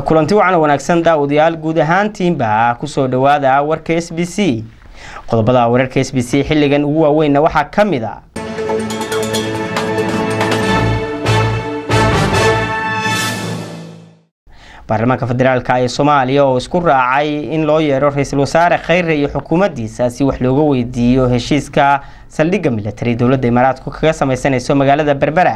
kulanti wacan wanaagsan daawadayaal guud ahaantiinba kusoo dhawaada warka s b c qodobada wararka s b c xilligan ugu waaweynna waxaa ka mid a baarlamaanka federaalk ee soomaaliya oo isku raacay in loo yeero ra-iisul wasaare kheyre iyo xukuumaddiisa si wax looga weydiiyo heshiiska saldhigga militari dowladda imaaraadku kaga sameysanayso magaalada berbera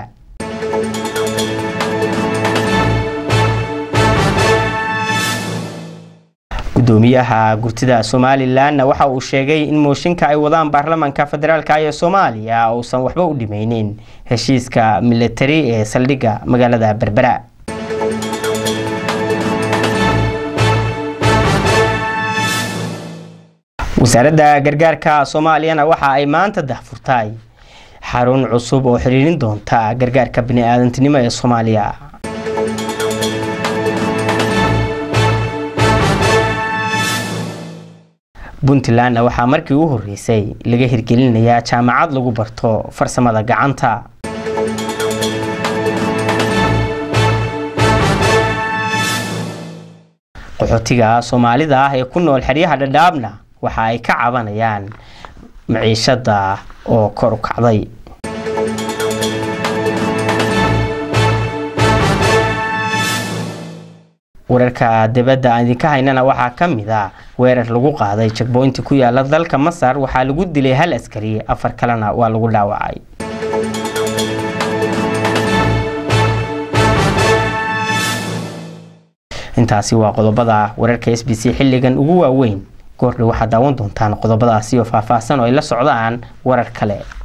gudoomiyaha gurtida somalilanna waxa uu sheegay in mooshinka ay wadaan baarlamaanka federaalk ee soomaaliya uusan waxba u dhimeynin heshiiska militari ee saldhigga magaalada berbera wasaaradda gargaarka soomaaliyana waxa ay maanta dahfurtay xarun cusub oo xiriirin doonta gargaarka bini-aadantinimo ee soomaaliya puntlandna waxaa markii u horeysay laga hirgelinayaa jaamacad lagu barto farsamada gacanta qaxootiga soomaalida ah ee ku nool xeryaha dhadhaabna waxa ay ka cabanayaan maciishada oo kor u kacday wararka dibadda aan idinka haynana waxaa ka mid a weerar lagu qaaday jagboynti ku yaala dalka masar waxaa lagu dilay hal askari afar kalena waa lagu dhaawacay intaasi waa qodobada wararka s b c xilligan ugu waaweyn goordhow waxaad daawan doontaan qodobadaasi oo faahfaahsan oo ay la socdaan warar kale